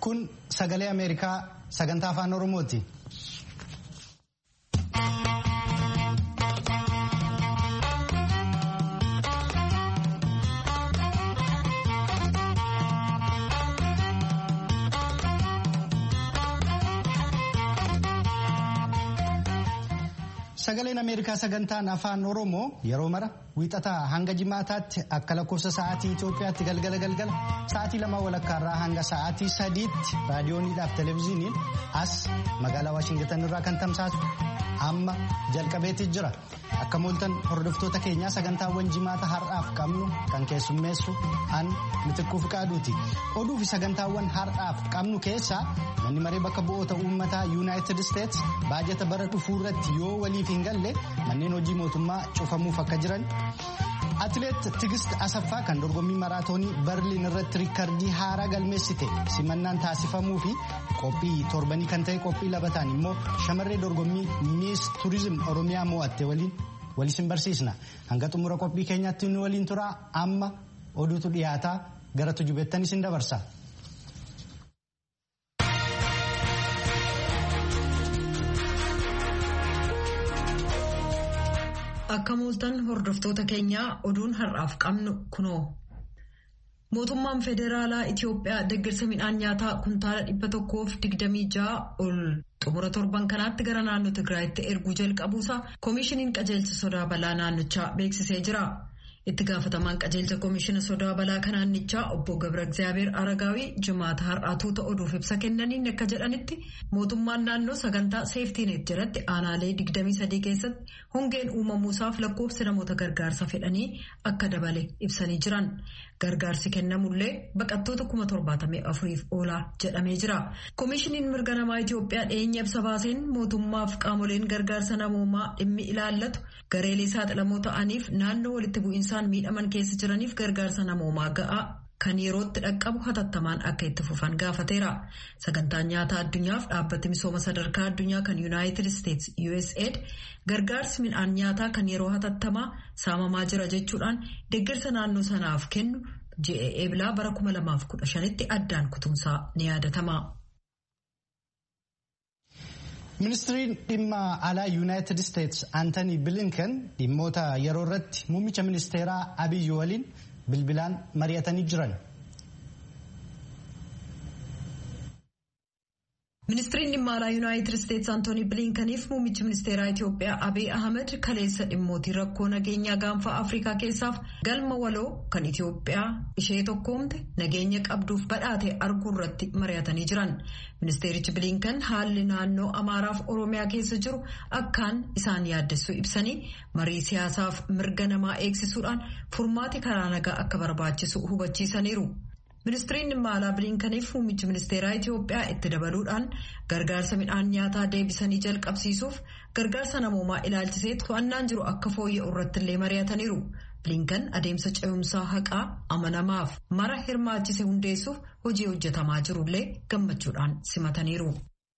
Kun sagalee Ameerikaa sagantaa afaan Oromooti. Sagaleen Ameerikaa sagantaan afaan Oromoo yeroo mara wiixataa hanga jimaataatti akka lakkoofsa sa'aatii Itoophiyaatti galgala galgala sa'aatii lama walakkaarraa hanga sa'aatii sadiitti raadiyooniidhaaf televezyiiniin as magaalaa Waashingitan irraa kan tamsaasu amma jalqabeetti jira. Akka mooltan hordoftoota keenyaa sagantaawwan jimaata har'aaf qabnu kan keessummeessu an mitikkuu fiqaaduuti. Oduu fi sagantaawwan har'aaf qabnu keessaa manni maree bakka bu'oota uummataa yuunaayitid isteets baajata bara dhufuu irratti yoo waliif hin galle manneen hojii mootummaa cufamuuf akka jiran. Atileet Tigist Asaffaa kan dorgommii maraatoonii Berliin irratti riikardii haaraa galmeessite simannaan taasifamuu fi qophii torbanii kan ta'e qophii labataan immoo shamarree dorgommii miis turizim Oromiyaa mo'atte waliin walisin barsiisna. Hanga xumura qophii keenyaatti nu waliin turaa amma oduutu dhiyaataa gara tujubeettan isin dabarsa. Akka mooltan hordoftoota keenyaa oduun har'aaf qabnu kunoo. Mootummaan Federaalaa Itoophiyaa deeggarsa midhaan nyaataa kuntaala dhibba tokkoof digdamii ja'a ol xumura torban kanaatti gara naannoo Tigraayitti erguu jalqabuusaa Koomishiniin qajeelcha sodaa balaa naannichaa beeksisee jira. Itti gaafatamaan qajeelcha koomishina sodaa balaa kan naannichaa obbo Gabra Egzaabeer Aragaawii jimaata har'aatuuta oduuf ibsa kennaniin akka jedhanitti mootummaan naannoo sagantaa seeftiineet jalatti aanaalee 23 keessatti hongeen uumamuusaaf lakkoofsi namoota gargaarsa fedhanii akka dabale ibsanii jiran. Gargaarsi kennamullee baqattoota 74,000 oolaa jedhamee jira. Koomishiniin mirga namaa Itoophiyaa dhiyeenya ibsa baaseen mootummaaf qaamoleen gargaarsa namoomaa dhimmi ilaallatu gareelee saaxilamoo ta'aniif naannoo walitti bu'iinsaan miidhaman keessa jiraniif gargaarsa namoomaa ga'aa kan yerootti dhaqqabu hatattamaan akka itti fufan gaafateera. Sagantaan nyaataa addunyaaf dhaabbati misooma sadarkaa addunyaa kan Yuunaayitid Isteets USAID gargaarsi midhaan nyaataa kan yeroo hatattamaa saamamaa jira jechuudhaan deeggarsa naannoo sanaaf kennu ji'a eebilaa bara 2015tti addaan kutumsaa ni yaadatama. Ministiriin dhimma alaa Yuunaayitid Isteets Aantanii Bilinken dhimmoota yeroo irratti muummicha ministeeraa Abiyyi waliin bilbilaan mari'atanii jiran. Ministiriin dhimma alaa Yuunaayitid Isteets Antoonii Bilinkaniif muummichi ministeeraa Itoophiyaa Abiy Ahmed kaleessa dhimmootii rakkoo nageenyaa gaanfa Afrikaa keessaaf galma waloo kan Itoophiyaa ishee tokkoomte nageenya qabduuf badhaate arguu irratti mari'atanii jiran. Ministeerichi Bilinkan haalli naannoo Amaaraaf Oromiyaa keessa jiru akkaan isaan yaaddessuu ibsanii marii siyaasaaf mirga namaa eegsisuudhaan furmaati karaa nagaa akka barbaachisu hubachiisaniiru. Ministiriin dhimma alaa bilinkaniif muummichi ministeeraa Itoophiyaa itti dabaluudhaan gargaarsa midhaan nyaataa deebisanii jalqabsiisuuf gargaarsa namoomaa ilaalchisee to'annaan jiru akka fooyya'u irratti illee mari'ataniiru. Bilinkan adeemsa ce'umsaa haqaa amanamaaf mara hirmaachise hundeessuuf hojii hojjetamaa jirullee gammachuudhaan simataniiru.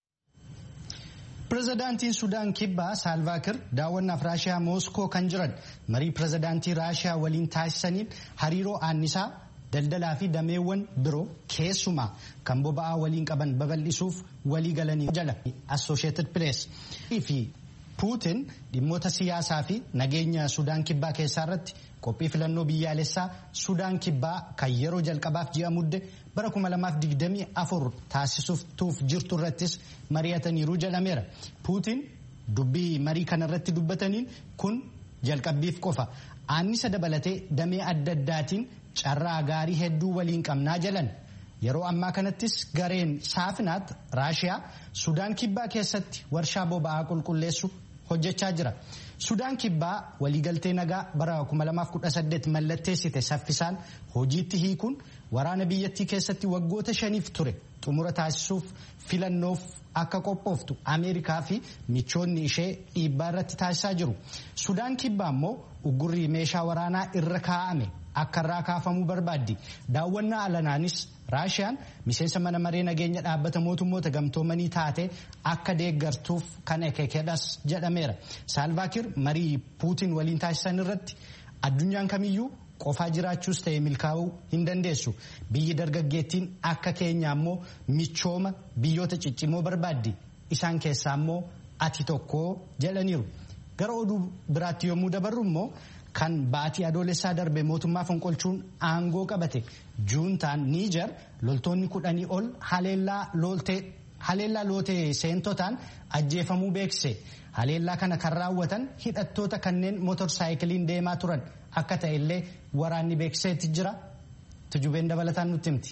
Pireezidaantiin Sudaan Kibbaa Saalvaakir daawwannaaf Raashiyaa Mooskoo kan jiran marii pireezidaantii Raashiyaa waliin taasisaniin hariiroo aannisaa. daldalaa fi dameewwan biroo keessumaa kan boba'aa waliin qaban babal'isuuf walii galanii jala assosheetid pirees fi puutin dhimmoota siyaasaa fi nageenya sudaan kibbaa keessaa irratti qophii filannoo biyyaalessaa sudaan kibbaa kan yeroo jalqabaaf ji'a mudde bara 2024 taasisuuf jirtu irrattis mari'ataniiru jedhameera puutin dubbii marii kanarratti dubbataniin kun jalqabbiif qofa aannisa dabalatee damee adda addaatiin carraa gaarii hedduu waliin qabnaa jalan yeroo ammaa kanattis gareen saafinaat raashiyaa sudaan kibbaa keessatti warshaa boba'aa qulqulleessu hojjechaa jira sudaan kibbaa waliigaltee nagaa bara 2018 mallatteessite saffisaan hojiitti hiikuun waraana biyyattii keessatti waggoota shaniif ture xumura taasisuuf filannoof akka qophooftu ameerikaa fi michoonni ishee dhiibbaa irratti taasisaa jiru sudaan kibbaa immoo uggurri meeshaa waraanaa irra kaa'ame. akka irraa kaafamuu barbaaddi daawwannaa alanaanis raashiyaan miseensa mana maree nageenya dhaabbata mootummoota gamtoomanii taate akka deeggartuuf kan ekekedhas jedhameera saalvaakir marii puutin waliin taasisan irratti addunyaan kamiyyuu qofaa jiraachuus ta'e milkaa'uu hin dandeessu biyyi dargaggeettiin akka keenya ammoo michooma biyyoota ciccimoo barbaaddi isaan keessaa ammoo ati tokko jedhaniiru gara oduu biraatti yommuu dabarru immoo kan baatii adoolessaa darbe mootummaa fonqolchuun aangoo qabate juuntaan niijar loltoonni kudhanii ol haleellaa lootee seentotaan ajjeefamuu beekse haleellaa kana kan raawwatan hidhattoota kanneen motorsaayikiliin deemaa turan akka ta'e illee waraanni beekseetti jira tujubeen dabalataan nutti himti.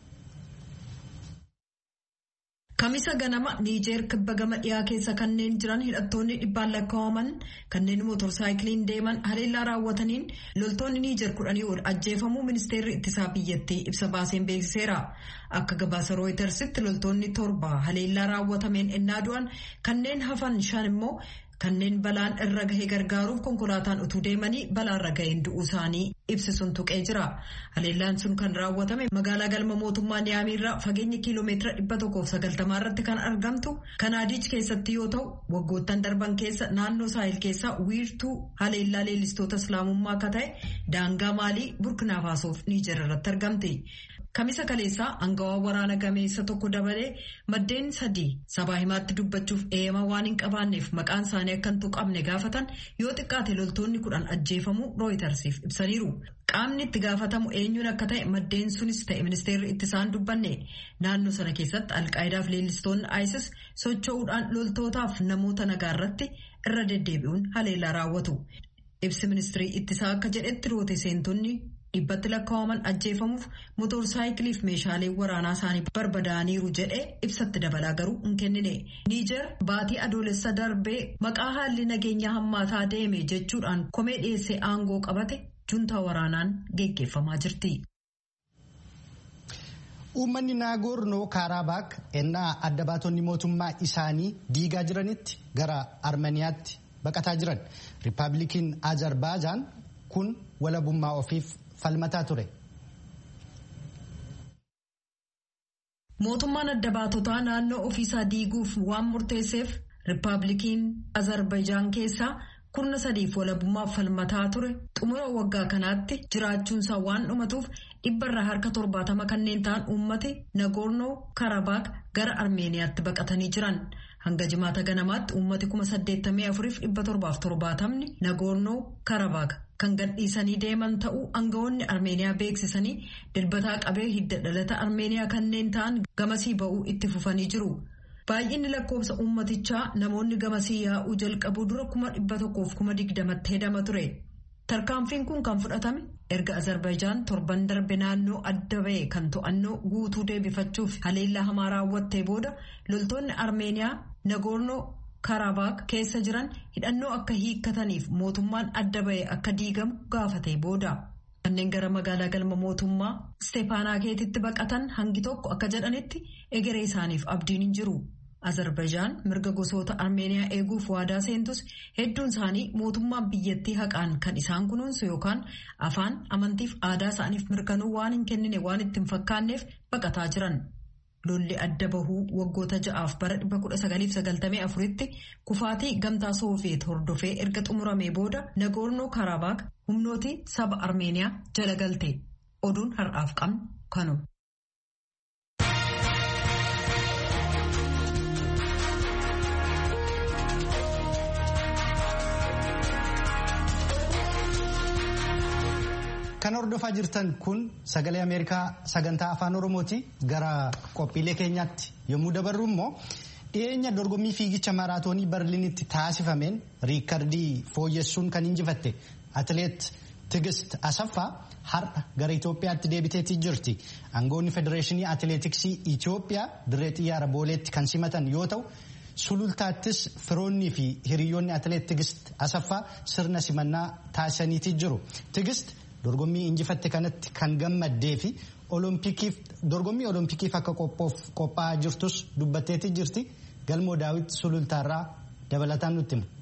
Kamisa ganama Niijeer kibba gama dhiyaa keessa kanneen jiran hidhattoonni dhibbaan lakkaa'aman kanneen motorsaayikiliin deeman haleellaa raawwataniin loltoonni Niijeer kudhanii ol ajjeefamuu ministeerri ittisaa biyyattii ibsa baaseen beeksiseera. Akka gabaasa rooyitersitti loltoonni torba haleellaa raawwatameen ennaa du'an kanneen hafan shan immoo kanneen balaan irra gahee gargaaruuf konkolaataan utuu deemanii balaarra gaheen du'uu isaanii ibsisuun tuqee jira. Haleellaan sun kan raawwatame magaalaa galma mootummaa Niyaamiirraa fageenya kiiloomeetira dhibba tokkoof sagaltamaa irratti kan argamtu Kanaadiich keessatti yoo ta'u waggoottan darban keessa naannoo saahil keessaa wiirtuu haleellaa leellistoota islaamummaa akka ta'e daangaa maalii burkinaafaasof niijer irratti argamti. Kamisa kaleessaa angawaa waraana gameessa tokko dabalee maddeen sadii sabaa himaatti dubbachuuf eeyama waan hin qabaanneef maqaan isaanii akka hin tuqamne gaafatan yoo xiqqaate loltoonni kudhan ajjeefamuu rooyitarsiif ibsaniiru. Qaamni itti gaafatamu eenyuun akka ta'e maddeen sunis ta'e ministeerri ittisaan dubbanne naannoo sana keessatti alqaayidaaf leellistoonni ISIS socho'uudhaan loltootaaf namoota nagaa irratti irra deddeebi'uun haleellaa raawwatu. Ibsi ministirii ittisaa akka jedhetti roote seentonni. dhibbatti lakkaa'aman ajjeefamuuf motorsaayikiliif meeshaalee waraanaa isaanii barbadaaniiru jedhee ibsatti dabalaa garuu hin kennine niijer baatii adoolessa darbee maqaa haalli nageenyaa hammaataa deeme jechuudhaan komee dhiyeessee aangoo qabate juntaa waraanaan geggeeffamaa jirti. Uummanni Naagornoo Kaarabaak ennaa adda baatonni mootummaa isaanii diigaa jiranitti gara Armeniyaatti baqataa jiran. Riippaabilikiin Azerbaajaan kun walabummaa ofiif falmataa ture. Mootummaan adda baatotaa naannoo ofiisaa diiguuf waan murteesseef Riippaabilikiin Azerbaijaan keessaa kurna sadiif walabummaaf falmataa ture xumura waggaa kanaatti jiraachuunsaa waan dhumatuuf dhibbarraa harka torbaatama kanneen ta'an uummati Nagoornoo Karabaak gara Armeeniyaatti baqatanii jiran. Hanga jimaata ganamaatti uummati kuma saddeettamii afuriif dhibba torbaaf torbaatamni Nagoornoo Karabaak kan gadhiisanii deeman ta'uu aangawoonni Armeeniyaa beeksisanii dilbataa qabee hidda dhalata Armeeniyaa kanneen ta'an gamasii ba'uu itti fufanii jiru. Baay'inni lakkoofsa uummatichaa namoonni gamasii yaa'uu jalqabuu dura kuma dhibba tokkoof kuma digdamatti hedama ture. Tarkaanfiin kun kan fudhatame erga Azerbaijaan torban darbe naannoo adda ba'e kan to'annoo guutuu deebifachuuf haleellaa hamaa raawwattee booda loltoonni Armeeniyaa Nagoornoo Karabaak keessa jiran hidhannoo akka hiikkataniif mootummaan adda ba'e akka diigamu gaafatee booda. Kanneen gara magaalaa galma mootummaa Steepaanaakeetitti baqatan hangi tokko akka jedhanitti egeree isaaniif abdiin hin jiru. Azerbaijaan mirga gosoota Armeeniyaa eeguuf waadaa seentus hedduun isaanii mootummaan biyyattii haqaan kan isaan kunuunsu yookaan afaan amantiif aadaa isaaniif mirkanuu waan hin kennine waan itti hin fakkaanneef baqataa jiran. Lolli adda bahuu waggoota ja'aaf bara 1994tti kufaatii gamtaa Sooviyeet hordofee erga xumuramee booda Nagoornoo Karabaak humnooti saba Armeeniyaa jala galte. Oduun har'aaf qabnu kanuma. Kan hordofaa jirtan kun sagalee Ameerikaa sagantaa afaan Oromooti gara qophiilee keenyaatti yommuu dabarru immoo dhiyeenya dorgommii fiigicha maaraatoonii Berliinitti taasifameen riikardii fooyyessuun kan injifatte atileet Tigist Asaffaa har'a gara Itoophiyaatti deebiteetii jirti. Aangoonni Federeeshinii Atileetiksii Itoophiyaa dirree xiyyaara booleetti kan simatan yoo ta'u sulultaattis firoonnii fi hiriyoonni atileet Tigist Asaffaa sirna simannaa taasisaniitii jiru. Tigist dorgommii injifatte kanatti kan gammaddee fi dorgommii oloompikiif akka qophaa'aa jirtus dubbatteetii jirti galmoo daawit sulultaarraa dabalataan nutti himu.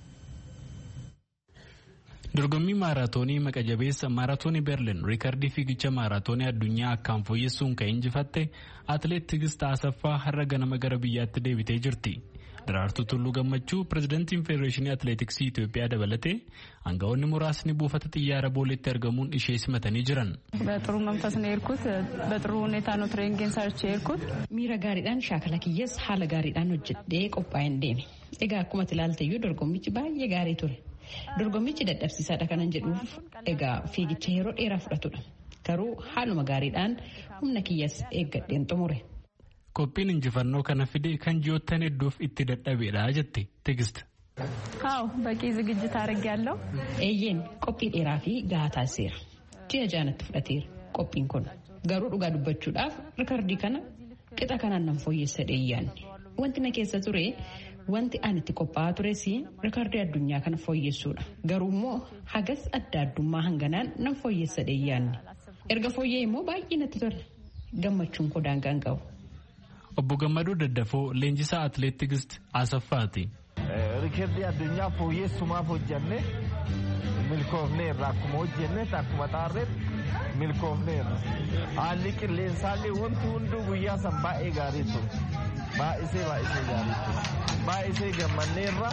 dorgommii maaraatoonii maqa jabeessa maaraatoonii berlin riikardii fiigicha maaraatoonii addunyaa akkaan fooyyessuun kan injifatte atileet tigist asaffaa har'a ganama gara biyyaatti deebitee jirti Daraartuu Tulluu Gammachuu pirezidantiin Federeeshinii Atileetiksii Itoophiyaa dabalatee aangawoonni muraasni buufata xiyyaara booleetti argamuun ishee simatanii jiran. በጥሩ መንፈስ ነው የሄድኩት። በጥሩ ሁኔታ ነው ትሬኒንግን ሰርቼ የሄድኩት። Miira gaariidhaan shaakala kiyyaas haala gaariidhaan hojjedhee qophaa'een deeme. Egaa akkuma ilaalteyyuu dorgommichi baay'ee gaarii ture. Dorgommichi dadhabsiisaadha kanan jedhuuf egaa fiigicha yeroo dheeraa fudhatudha. Garuu haaluma gaariidhaan humna kiyyaas eeggadheen xumure. Qophiin injifannoo kana fide kan ji'oottan hedduuf itti dadhabeedha jette Tigist. አዎ በቂ ዝግጅት አድርጌያለሁ። Eeyyeen qophii dheeraa fi gahaa taasiseera. Ji'a jaanatti fudhateera qophiin kun. Garuu dhugaa dubbachuudhaaf rikardii kana qixa kanaan nan fooyyessa dheeyyaanne. Wanti na keessa ture wanti ani itti qophaa'aa tures rikardii addunyaa kana fooyyessuudha. Garuu immoo hagas adda addummaa hanganaan nan fooyyessa dheeyyaanne. Erga fooyyee immoo baay'ee natti tola. Gammachuun koo daangaa hin qabu. Obbo Gammadoo Daddafoo leenjisaa atileet Tigist Asaffaati. Rikardii addunyaa fooyyessumaaf hojjenne milkoofneerra akkuma hojjenne akkuma xaarreetti milkoofneerra. Haalli qilleensaallee wanti hunduu guyyaa san baay'ee gaarii ture. Baay'isee baay'isee gaarii ture. Baay'isee gammanneerra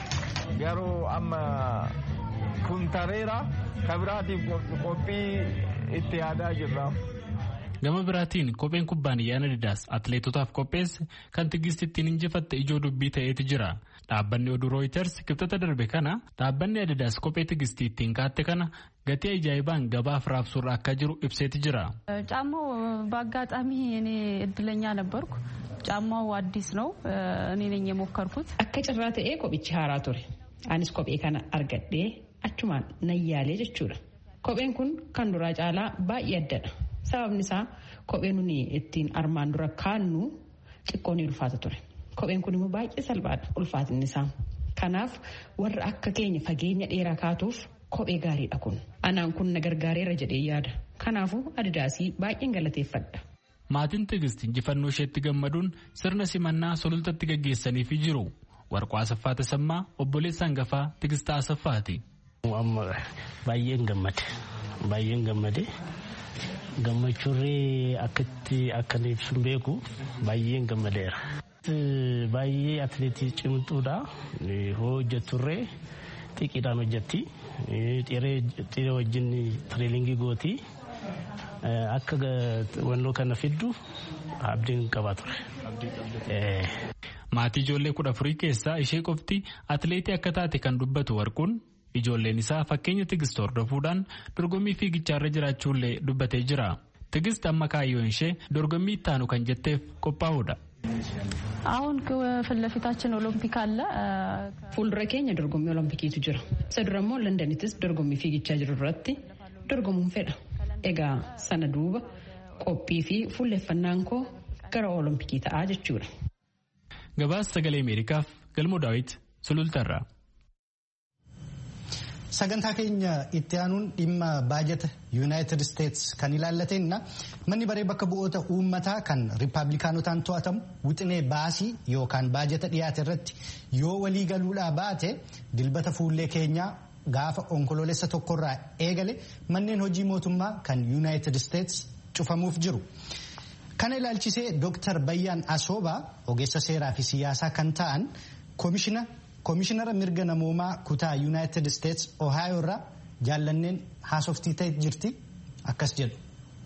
garuu amma kun tareera kabiraatiif qophii itti yaadaa jirra. Gama biraatiin kopheen kubbaaniyyaan Adidaas atileetotaaf qopheesse kan Tigist ittiin injifatte ijoo dubbii ta'eeti jira. Dhaabbanni oduu Reuters kibxata darbe kana dhaabbanni Adidaas kophee Tigist ittiin kaatte kana gatii ajaa'ibaan gabaaf raabsuurra akka jiru ibseeti jira. ጫማው በአጋጣሚ እኔ እድለኛ ነበርኩ። ጫማው አዲስ ነው። እኔ ነኝ የሞከርኩት። Akka carraa ta'ee kophichi haaraa ture. Anis kophee kana argadhee achumaan nayyaalee jechuudha. Kopheen kun kan duraa caalaa baay'ee addadha. Sababni isaa kopheen nuni ittiin armaan dura kaannu xiqqoo ni ulfaata ture. Kopheen kun immoo baay'ee salphaadha ulfaatinni isaa. Kanaaf warra akka keenya fageenya dheeraa kaatuuf kophee gaariidha kun. Anaan kun na gargaareera jedhee yaada. Kanaafuu adidaasii baay'een galateeffadha. Maatiin Tigist injifannoo isheetti gammaduun sirna simannaa sulultatti gaggeessaniifi jiru. Warqoo Asaffaa Tasammaa obboleessa hangafaa Tigist Asaffaati. Amma baay'een gammade. Baay'een gammade. Gammachuurree akkatti akkan ibsuun beeku baay'een gammadeera. Baay'ee atileetii cimtuudha. Hoo hojjetturree xiqqeedhaan hojjetti. Xiree wajjin tireelingii gooti. Akka wannoo kana fiddu abdiin qabaa ture. Maatii ijoollee kudha afurii keessaa ishee qofti atileetii akka taate kan dubbatu warquun ijoolleen isaa fakkeenya tigist hordofuudhaan dorgommii fiigichaarra jiraachuullee dubbatee jira. Tigist amma kaayyoon ishee dorgommii ittaanu kan jetteef qophaa'uudha. አሁን ፊት ለፊታችን ኦሎምፒክ አለ። Fuuldura keenya dorgommii oloompikiitu jira. Isa dura immoo Londonittis dorgommii fiigichaa jiru irratti dorgomuun fedha. Egaa sana duuba qophii fi fuulleeffannaan koo gara olompikii ta'aa jechuudha. Gabaasa sagalee Ameerikaaf galmoo daawit sulultarraa. Sagantaa keenya itti aanuun dhimma baajata yuunaayitid isteets kan ilaallatenna manni baree bakka bu'oota uummataa kan riippaabilikaanotaan to'atamu wixinee baasii yookaan baajata dhiyaate irratti yoo walii galuudhaa baate dilbata fuullee keenyaa gaafa onkoloolessa tokkorraa eegale manneen hojii mootummaa kan yuunaayitid isteets cufamuuf jiru. Kana ilaalchisee Dr. Bayyaan Asoobaa ogeessa seeraa fi siyaasaa kan ta'an koomishinara mirga namoomaa kutaa yuunaayitid isteets ohaayoo irraa jaallanneen haasoftii ta'e jirti akkas jedhu.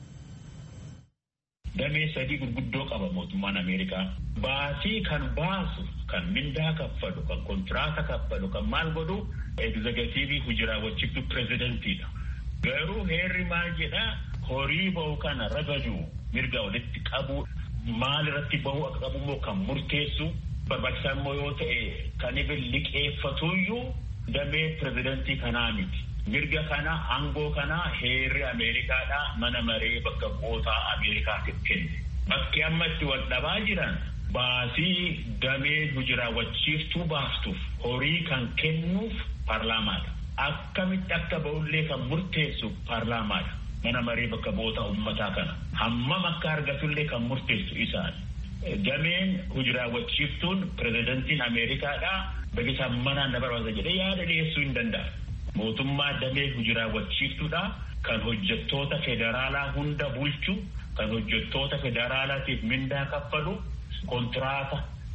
Damee sadii gurguddoo qaba mootummaan Ameerikaa. Baasii kan baasu, kan mindaa kaffalu, kan kontiraata kaffalu, kan maal godhu egzegatiivii hujiraawwachiiftu pireezidentiidha. Garuu heerri maal jedhaa horii bahu kana ragajuu mirga walitti qabu maal irratti bahu akka qabu immoo kan murteessu barbaachisaa immoo yoo ta'e kan ibin liqeeffatuyyuu damee pirezidantii kanaa miti. Mirga kana aangoo kana heerri Ameerikaadhaa mana maree bakka bu'ootaa Ameerikaatiif kenne. Bakki amma itti wal dhabaa jiran baasii damee hujiraawwachiiftuu baastuuf horii kan kennuuf paarlaamaadha. Akkamitti akka ba'ullee kan murteessu paarlaamaadha. Mana maree bakka bu'oota uummataa kana. Hammam akka argatullee kan murteessu isaan. Dameen hujiraawwachiiftuun pirezidantiin Ameerikaadhaa bakka manaan na barbaada jedhee yaada dhiyeessuu hin danda'a. Mootummaa damee hujiraawwachiiftuudha kan hojjettoota federaalaa hunda bulchu kan hojjettoota federaalaatiif mindaa kaffalu kontiraata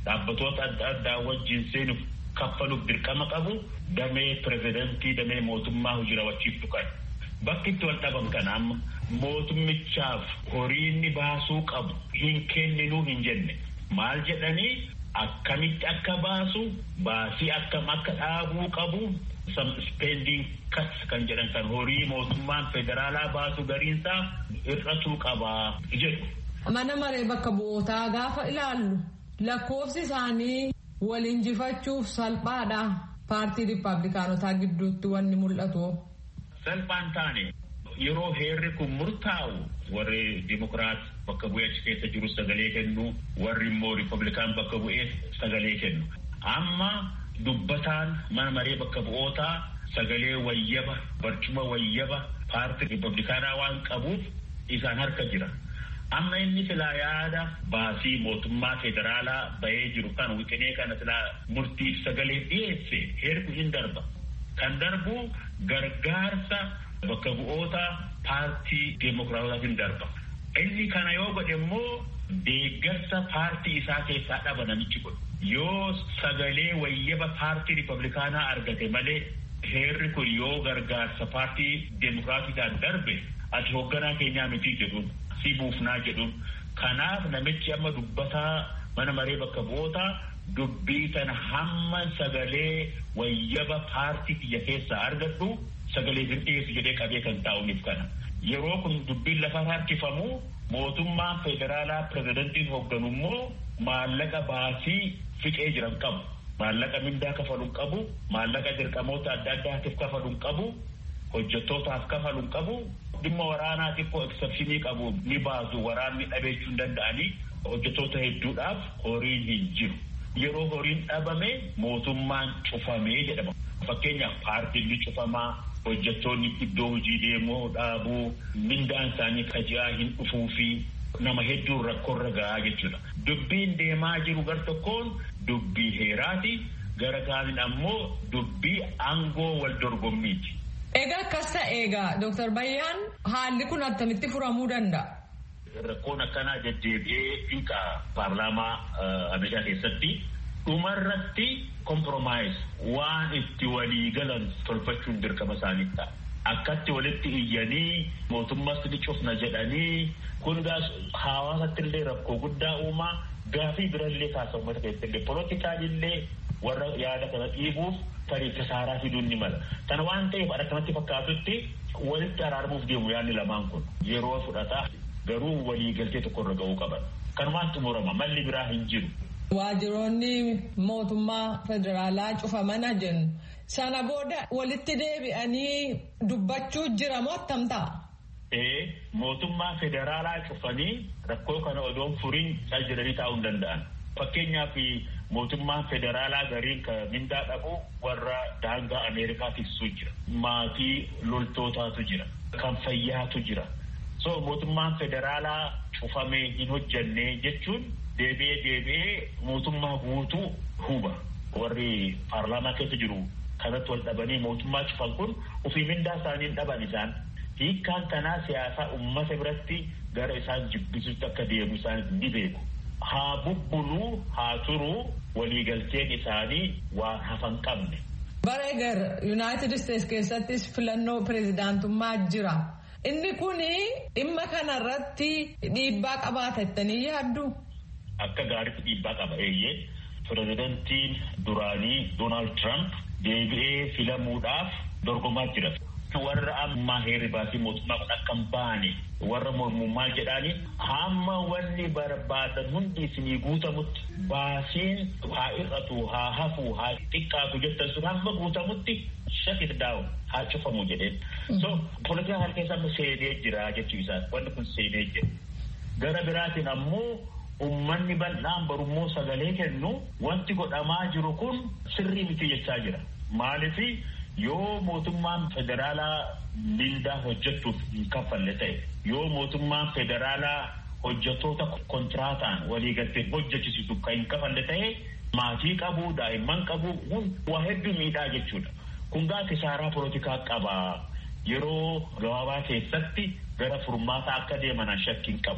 dhaabbatoota adda addaa wajjin seenuuf kaffaluuf dirqama qabu damee pirezidantii damee mootummaa hojii raawwachiiftu kan bakki itti wal dhaban kana amma mootummichaaf horii inni baasuu qabu hin kenninuu hin jenne maal jedhanii akkamitti akka baasu baasii akkam akka dhaabuu qabu spending cuts kan jedhan kan horii mootummaan federaalaa baasu gariinsaa hir'atuu qabaa jedhu. Mana maree bakka bu'ootaa gaafa ilaallu lakkoofsi isaanii wal injifachuuf salphaadha. Paartii Rippaabilikaanotaa gidduutti wanni mul'atu. Salphaan taane yeroo heerri kun murtaa'u warri Dimokiraat bakka bu'ee achi keessa jiru sagalee kennu warri immoo Rippaabilikaan bakka bu'ee sagalee kennu. Amma dubbataan mana maree bakka bu'ootaa sagalee wayyaba barcuma wayyaba paartii Rippaabilikaanaa waan qabuuf isaan harka jira. amma inni silaa yaada baasii mootummaa federaalaa bahee jiru kan wixinee kana silaa murtiif sagalee dhiyeesse heerku hin darba kan darbu gargaarsa bakka bu'oota paartii deemokiraataatiin darba inni kana yoo godhe immoo deeggarsa paartii isaa keessaa dhaba namichi godhu yoo sagalee wayyaba paartii ripablikaanaa argate malee heerri kun yoo gargaarsa paartii deemokiraatiidhaan darbe ati hoogganaa keenyaa miti jedhuun si buufnaa jedhuun kanaaf namichi amma dubbataa mana maree bakka bu'ootaa dubbii tana hamma sagalee wayyaba paartii kiyya keessaa argadhu sagalee hin dhiyeessu jedhee qabee kan taa'uuniif kana yeroo kun dubbiin lafa harkifamu mootummaan federaalaa pirezidantiin hoogganu immoo maallaqa baasii fiqee jiran qabu maallaqa mindaa kafaluun qabu maallaqa dirqamoota adda addaatiif kafaluun qabu hojjettootaaf kafaluun qabu dhimma waraanaa xiqqoo eksepshinii qabu ni baasu waraanni dhabeechuu hin danda'anii hojjettoota hedduudhaaf horiin hin jiru. Yeroo horiin dhabame mootummaan cufamee jedhama. Fakkeenyaaf paartiin ni cufamaa hojjettoonni iddoo hojii deemuu dhaabuu mindaan isaanii kaji'aa hin dhufuu fi nama hedduun rakkoorra gahaa jechuudha. Dubbiin deemaa jiru gar tokkoon dubbii heeraati gara kaaniin ammoo dubbii aangoo wal dorgommiiti. Egaa akkas ta'e egaa Dooktar Bayyaan haalli kun attamitti furamuu danda'a? Rakkoon akkanaa deddeebi'ee fiiqa paarlaamaa Ameerikaa keessatti dhumarratti komproomaayis waan itti walii galan tolfachuun dirqama isaanii ta'a. Akkatti walitti iyyanii mootummaas ni cufna jedhanii kun hawaasatti illee rakkoo guddaa uumaa gaafii birallee kaasa uummata keessatti illee poolootikaalillee warra yaada kana dhiibuuf tarii kasaaraa fiduun ni mala. Kana waan ta'eef akkanatti fakkaatutti walitti araarmuuf deemu yaadni lamaan kun yeroo fudhataa garuu waliigaltee tokko irra ga'uu qaban. Kanumaan xumurama malli biraa hin jiru. Waajjiroonni mootummaa federaalaa cufamana jennu. Sana booda walitti deebi'anii dubbachuu jira moo attam ta'a? Ee mootummaa federaalaa cufanii rakkoo kana odoon furiin cal jedhanii taa'uu hin danda'an. Fakkeenyaaf mootummaan federaalaa gariin kan mindaa dhabu warra daangaa Ameerikaa tiksuu jira. Maatii loltootaatu jira. Kan fayyaatu jira. So mootummaan federaalaa cufamee hin hojjanne jechuun deebi'ee deebi'ee mootummaa guutuu huba. Warri paarlaamaa keessa jiru kanatti wal dhabanii mootummaa cufan kun ofii mindaa isaanii dhaban isaan. Hiikkaan kanaa siyaasaa uummata biratti gara isaan jibbisutti akka deemu isaan ni beeku. haa bubbuluu haa turuu waliigalteen isaanii waan hafan qabne. Bara egaa Yuunaayitid Isteets keessattis filannoo pireezidaantummaa jira. Inni kun dhimma kanarratti dhiibbaa qabaata jettanii yaaddu? Akka gaariitti dhiibbaa qaba eeyyee pireezidantiin duraanii Doonaald Tiraamp deebi'ee filamuudhaaf dorgomaa jira. warra ammaa heerri baasii mootummaa kun akka hin baane warra mormummaa jedhaani hamma wanni barbaadan hundi isinii guutamutti baasiin haa hir'atu haa hafu haa xiqqaatu jettan sun hamma guutamutti shakit daawu haa cufamu jedheen. So poolitikaa kana keessa seenee jira jechuu isaa wanni kun seenee jira. Gara biraatiin ammoo ummanni bal'aan barummoo sagalee kennu wanti godhamaa jiru kun sirrii miti jechaa jira. Maalifi yoo mootummaan federaalaa mindaa hojjechuuf hin kaffalle ta'e yoo mootummaan federaalaa hojjettoota kontiraataan waliigaltee hojjechisiisu kan hin kafalle ta'e maatii qabu daa'imman qabu waa hedduu miidhaa jechuudha. Kun gaa kisaaraa poolitikaa qaba yeroo gabaabaa keessatti gara furmaataa akka deeman shakkiin qabu.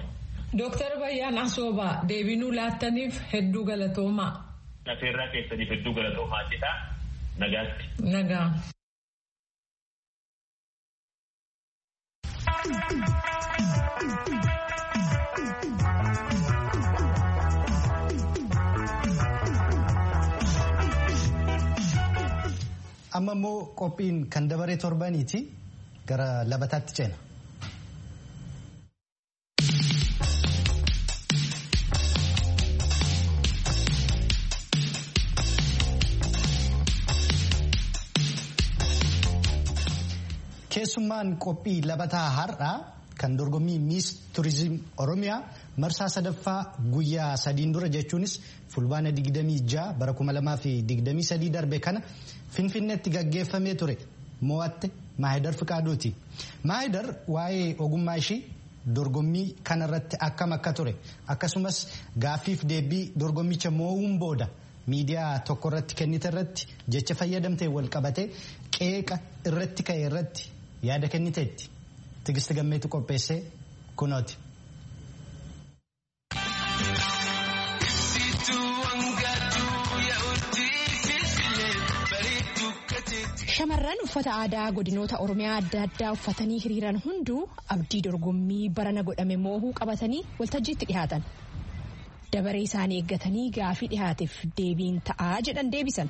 Dooktar Bayyaan Asoobaa deebinuu laattaniif hedduu galatoomaa. Lafeerraa keessaniif hedduu galatoomaa jedha nagaatti. Nagaa. amma immoo qophiin kan dabaree torbaniiti gara labataatti ceena. keessummaan qophii labataa har'aa kan dorgommii miis turizim oromiyaa marsaa sadaffaa guyyaa sadiin dura jechuunis fulbaana 26 bara 2023 darbe kana finfinneetti gaggeeffamee ture mo'atte maahidar fiqaaduuti maahidar waa'ee ogummaa ishii dorgommii kanarratti akkam akka ture akkasumas gaaffiif deebii dorgommicha mo'uun booda miidiyaa tokko irratti kennite irratti jecha fayyadamtee wal qabate qeeqa irratti ka'e irratti yaada kenniteetti tigisti gammeetu qopheessee kunooti. Shamarran uffata aadaa godinoota Oromiyaa adda addaa uffatanii hiriiran hunduu abdii dorgommii barana godhame moohuu qabatanii waltajjiitti dhihaatan. Dabaree isaanii eeggatanii gaafii dhihaateef deebiin ta'aa jedhan deebisan.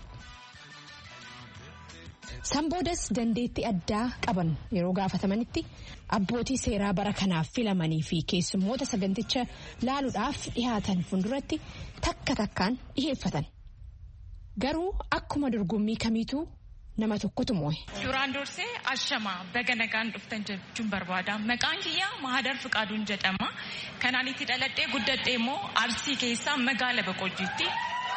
Sanboodas dandeettii addaa qaban yeroo gaafatamanitti abbootii seeraa bara kanaaf filamanii fi keessummoota saganticha laaluudhaaf dhihaatan fuulduratti takka takkaan dhiheeffatan. Garuu akkuma dorgommii kamiituu nama tokkotu moo'e. Duraan dursee ashamaa baga nagaan dhuftan jechuun barbaada. Maqaan kiyyaa Mahadar Fiqaaduun jedhama. Kanaan itti dhaladhee guddadhee immoo Arsii keessaa magaala Boqojjiitti.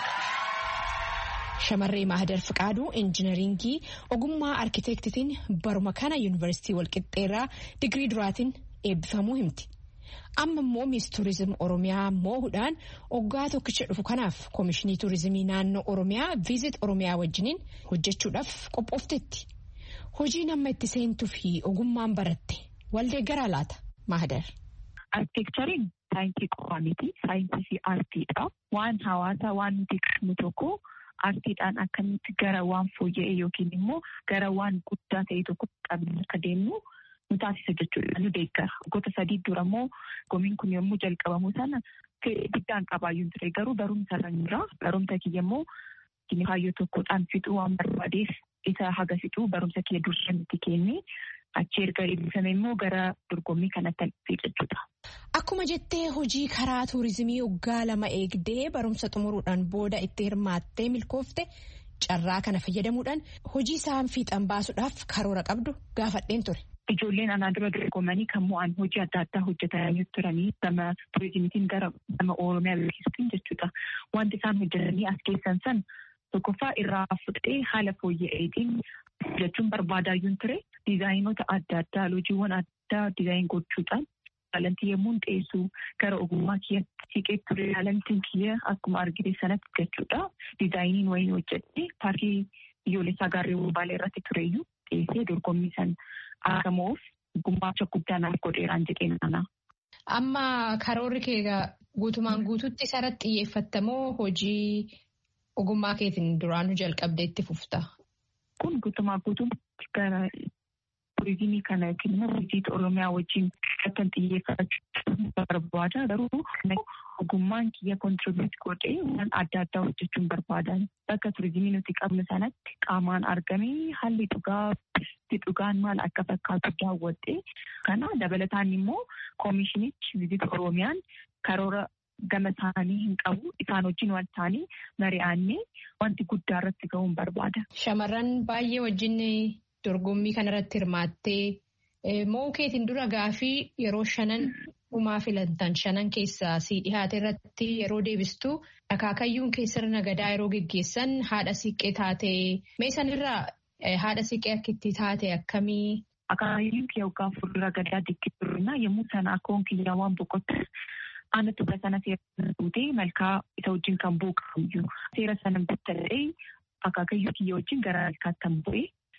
Shamarree Mahadar Fiqaaduu injinaringii ogummaa arkiteektitiin baruma kana yuunivarsiitii Walqixxeerraa digirii duraatiin eebbifamuu himti. Amma immoo miis tuurizim Oromiyaa moo'uudhaan oggaa tokkicha dhufu kanaaf koomishinii tuurizimii naannoo Oromiyaa viizit Oromiyaa wajjiniin hojjechuudhaaf qophooftetti. Hojiin amma itti seentuu fi ogummaan baratte waldee garaa laata Mahadar. Arkiteekchariin saayinsii qofaa miti saayinsii fi aartiidha. Waan hawaasaa waan nuti qabnu tokko aartiidhaan akkamitti gara waan fooyya'e yookiin immoo gara waan guddaa ta'e tokko qabnu akka deemnu nu taasisa jechuudha nu deeggara. Goota sadii dura immoo gomiin kun yommuu jalqabamu sana fedhii guddaan qabaayyuu ture garuu barumsa irra jira. Barumsa kiyya immoo kaayyoo tokkodhaan fixuu waan barbaadeef isa haga fixuu barumsa kiyya dursa nuti kenne achi erga eebbifame immoo gara dorgommii kanatti alfee jechuudha. Akkuma jettee hojii karaa tuurizimii waggaa lama eegdee barumsa xumuruudhaan booda itti hirmaattee milkoofte carraa kana fayyadamuudhaan hojii isaan fiixan baasuudhaaf karoora qabdu gaafadheen ture. Ijoolleen anaa dura dorgomanii kan mo'an hojii adda addaa hojjetanii turanii gama turizimiitiin gara gama Oromiyaa beeksisuutiin jechuudha. Wanti isaan hojjetanii as keessan san tokkoffaa irraa fudhee haala fooyya'eetiin jechuun barbaadaayyuun ture. Diizaayinoota adda addaa hojiiwwan addaa diizaayin gochuudhaan taalantii yommuu dhiyeessu gara ogummaa kiyyatti siqee ture taalantiin kiyya akkuma argite sanatti jechuudha. Diizaayiniin wayii hojjette paarkii biyyoolessaa gaarreewwan baalee irratti tureyyuu dhiyeessee dorgommii san akka mo'uuf gumaacha guddaa naaf godheeraan jedheen ana. Amma karoorri kee guutumaan guututti isarratti xiyyeeffattamoo hojii ogummaa keetiin duraanuu jalqabdee itti fufta? Kun guutumaa guutuutti gara turizimii kana yookiin immoo viizit Oromiyaa wajjin kan xiyyeeffachuu barbaada. Garuu ogummaan kiyya kontiribiyuut godhee waan adda addaa hojjechuun barbaadan. Bakka turizimii nuti qabnu sanatti qaamaan argamee haalli dhugaa dhugaan maal akka fakkaatu daawwadhee kana dabalataan immoo koomishinichi viizit Oromiyaan karoora gama isaanii hin qabu isaan wajjin wal ta'anii mari'annee wanti guddaa irratti ga'uun barbaada. Shamarran baay'ee wajjin dorgommii kanarratti hirmaattee mo'uu keetiin dura gaafii yeroo shanan dhumaa filantan shanan keessaa si dhihaate irratti yeroo deebistu akaakayyuun keessa sirna gadaa yeroo geggeessan haadha siiqqee taate mee sanirraa haadha siiqqee akka itti taate akkamii. Akaakayyuun kiyya waggaa fuuldura gadaa dikkii yommuu sana akkoon kiyyaa waan boqotte. Aannan tuba sana seera fuutee malkaa isa wajjin kan buuqamu seera sana bittallee akaakayyuu kiyya wajjin gara malkaatti kan bu'e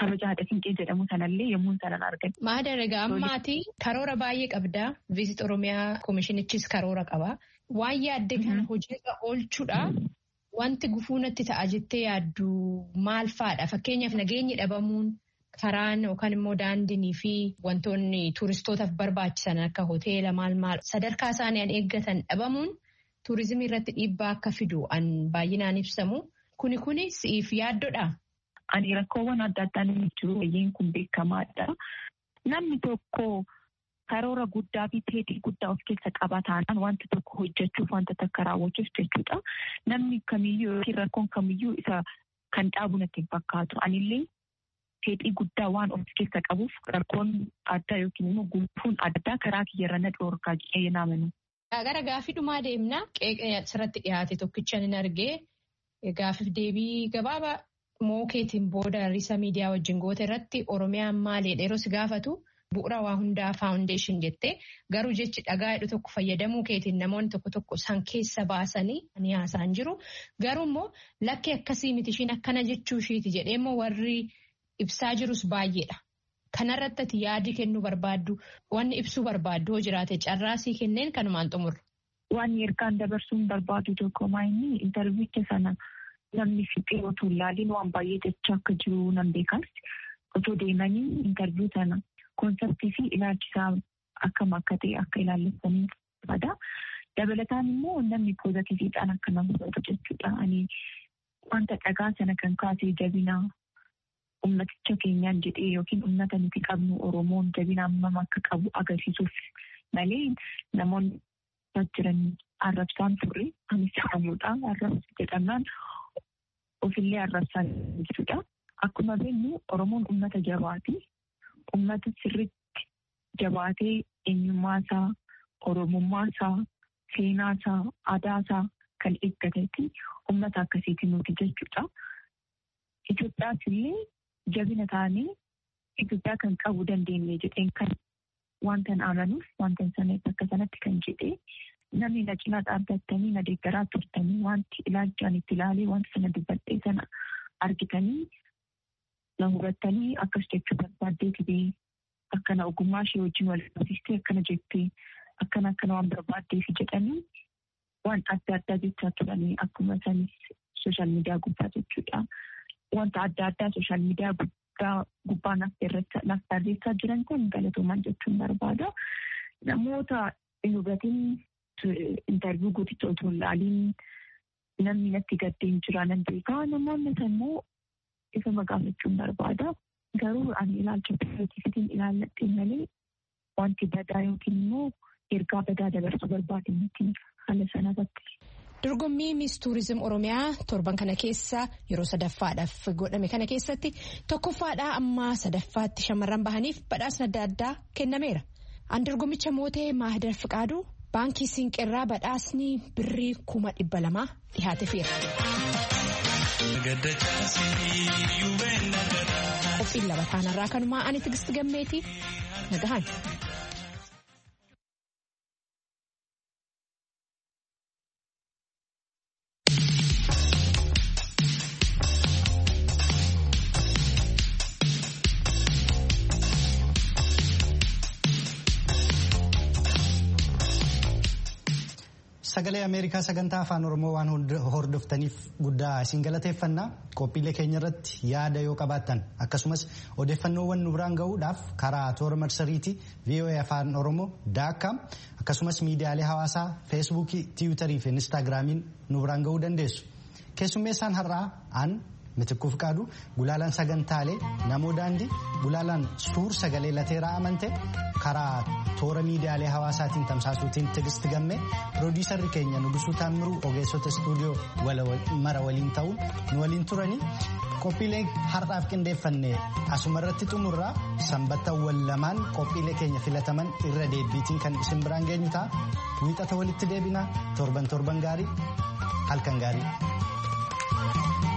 kabaja haadha siinqee jedhamu sanallee yommuu sanan argan. Maada egaa ammaati karoora baay'ee qabdaa. Viizit Oromiyaa koomishinichis karoora qaba. Waan yaadde kana hojiirra oolchuudha. Wanti gufuu natti ta'a jettee yaaddu maal fa'aadha? Fakkeenyaaf nageenyi dhabamuun karaan yookaan immoo daandiinii fi wantoonni tuuristootaaf barbaachisan akka hoteela maal maal sadarkaa isaanii an eeggatan dhabamuun tuurizimii irratti dhiibbaa akka fidu an baay'inaan ibsamu. Kuni kuni si'iif yaaddoodha? Ani rakkoowwan adda addaan jiru wayyeen kun beekamaadha. Namni tokko karoora guddaa fi fedhii guddaa of keessa qaba taanaan wanta tokko hojjechuuf wanta takka raawwachuuf jechuudha. Namni kamiyyuu yookiin rakkoon kamiyyuu isa kan dhaabu natti hin fakkaatu. Anillee fedhii guddaa waan of keessa qabuuf rakkoon addaa yookiin immoo gufuun addaa karaa kiyyarra na dhoorkaa jedhee naamanu. Gara gaafii dhumaa deemna. Qeeqee asirratti dhiyaate tokkicha ni argee gaafiif deebii gabaabaa mookeetiin booda riisa miidiyaa wajjin goote irratti Oromiyaan maaliidha yeroo si gaafatu bu'uura waa hundaa faawundeeshin jettee garuu jechi dhagaa hidhu tokko fayyadamuu keetiin namoonni tokko tokko san keessa baasanii ni haasa'an jiru. Garuu immoo lakkee akkasii miti ishiin akkana jechuu ishiiti jedhee immoo warri ibsaa jirus baay'eedha. Kanarratti ati yaadi kennuu barbaaddu wanni ibsuu barbaaddu hoo jiraate carraasii kenneen kanumaan xumurra. Waan ergaan dabarsuun barbaadu tokko maayini intarviicha sana namni fixee otoo ilaaliin waan baay'ee jechaa akka jiru nan beekas. Otoo deemanii intarviu sana konseptii fi ilaalchisaa akkam akka ta'e akka ilaallessanii barbaada. Dabalataan immoo namni poozitiiviidhaan akka nama fudhatu jechuudha. Ani wanta dhagaa sana kan kaasee jabinaa ummaticha keenyaan jedhee yookiin ummata nuti qabnu Oromoon jabina hammam akka qabu agarsiisuuf malee namoonni jiran arrabsaan turre anis jedhamudha. Arrabsa jedhamnaan ofillee arrabsaa jechuudha. Akkuma beeknu Oromoon ummata jabaati. Ummata sirriitti jabaatee eenyummaasaa, oromummaasaa, seenaasaa, aadaasaa kan eeggateeti ummata akkasiiti nuti jechuudha. Itoophiyaas illee jabina taanee Itoophiyaa kan qabu dandeenye jedheen kan wantan amanuuf wantan sana bakka sanatti kan jedhee namni na cinaa dhaabbattanii na deeggaraa turtanii wanti ilaalchaan itti ilaalee wanta sana dubbadhee sana argitanii na hubattanii akkas jechuu barbaaddee tibee akkana ogummaa ishee wajjin wal qabsiistee akkana jettee akkana akkana waan barbaaddeef jedhanii waan adda addaa jechaa turanii akkuma sanis sooshaal miidiyaa gubbaa jechuudha. Wanta adda addaa sooshaal miidiyaa gubbaa naaf barreessaa jiran kun galatoomaan jechuun barbaada. Namoota hin hubatiin intarviyu guuticha otoo hin ilaaliin namni natti gaddeen jira nan beekaa namoonni immoo isa magaafachuun barbaada. Garuu ani ilaalcha pirootifitiin ilaalladhe malee wanti badaa yookiin immoo ergaa badaa dabarsuu barbaade miti haala sanarratti. Dorgommii Miis Tuurizim Oromiyaa torban kana keessa yeroo sadaffaadhaaf godhame kana keessatti tokkoffaadhaa amma sadaffaatti shamarran bahaniif badhaasni adda addaa kennameera. An dorgommicha mootee Maahidar Fiqaaduu baankii Siinqirraa badhaasni birrii kuma dhibba lamaa dhihaateefeera. Qophiin lama taanarraa kanumaa ani tigisti gammeetii nagahan. Sagalee Ameerikaa sagantaa afaan Oromoo waan hordoftaniif guddaa isin galateeffannaa qophiilee keenya irratti yaada yoo qabaattan akkasumas odeeffannoowwan nu biraan gahuudhaaf karaa toora marsariitii VOA afaan Oromoo daakkaam akkasumas miidiyaalee hawaasaa feesbuukii tiwiitarii fi inistaagiraamiin nu biraan gahuu dandeessu. Keessummeessaan har'aa aan Mitikkuu Fiqaaduu gulaalaan sagantaalee namoo daandii gulaalaan suur sagalee lateeraa amante karaa toora miidiyaalee hawaasaatiin tamsaasuutiin tigisti gamme piroodiisarri keenya nugusuu taammiruu ogeessota istuudiyoo mara waliin ta'uun nu waliin turanii qophiilee har'aaf qindeeffanne asuma irratti xumurraa sanbattawwan lamaan qophiilee keenya filataman irra deebiitiin kan isin biraan geenyu ta'a wiixata walitti deebinaa torban torban gaarii halkan gaarii.